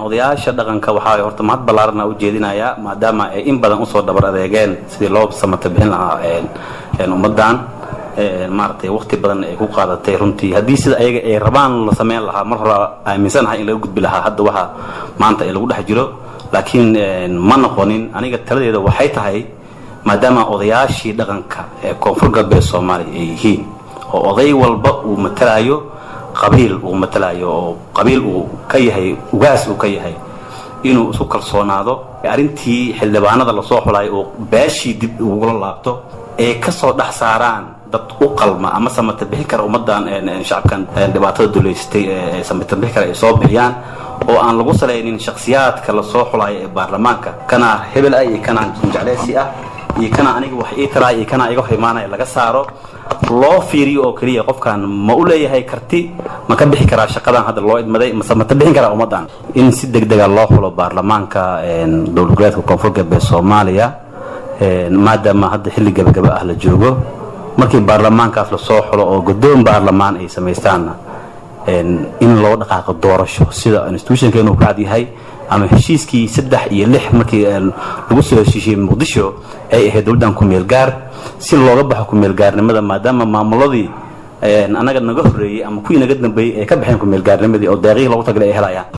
odayaasha dhaqanka waxaa horta mahad ballaarana u jeedinayaa maadaama ay in badan usoo dhabar adeegeen sidii loo samata bixin lahaa ummaddan maaratay waqti badan ay ku qaadatay runtii haddii sida ayaga ay rabaan la sameyn lahaa mar hore aaminsanahay in laga gudbi lahaa hadda waxa maanta ay lagu dhex jiro laakiin ma noqonin aniga taladeeda waxay tahay maadaama odayaashii dhaqanka ee koonfur galbeed soomaaliya ay yihiin oo oday walba uu matalaayo qabiil uu matalaayo oo qabiil uu ka yahay ugaas uu ka yahay inuu isku kalsoonaado arrintii xildhibaanada lasoo xulay oo beeshii dib ugula laabto ay ka soo dhex saaraan dad u qalma ama samata bixin kara ummaddan shacabkan dhibaatada duleysatay ee samata bixin kara ay soo bixiyaan oo aan lagu salaynin shakhsiyaadka lasoo xulayo ee baarlamaanka kana hebel ah iyo kana jecleysi ah iyo kana aniga wax ii taraay iyo kana iga hor imaanaya laga saaro loo fiiriyo oo keliya qofkan ma u leeyahay karti ma ka bixi karaa shaqadan hadda loo idmaday mase ma ta bixin karaa ummaddan in si deg dega loo xulo baarlamaanka dowlad goboleedka koonfur galbeed soomaaliya maadaama hadda xilli gabagaba ah la joogo markii baarlamaankaas lasoo xulo oo guddoon baarlamaan ay samaystaanna in loo dhaqaaqo doorasho sida institutionkeenu ku cad yahay ama heshiiskii saddex iyo lix markii lagu soo heshiishiyey muqdisho ay ahayd dowladdan ku-meel gaar si looga baxo ku-meel gaarnimada maadaama maamuladii annaga naga horreeyey ama kuwii naga dambeeyey ay ka baxeen ku-meel gaarnimadii oo deeqihii loogu tagalay ay helayaan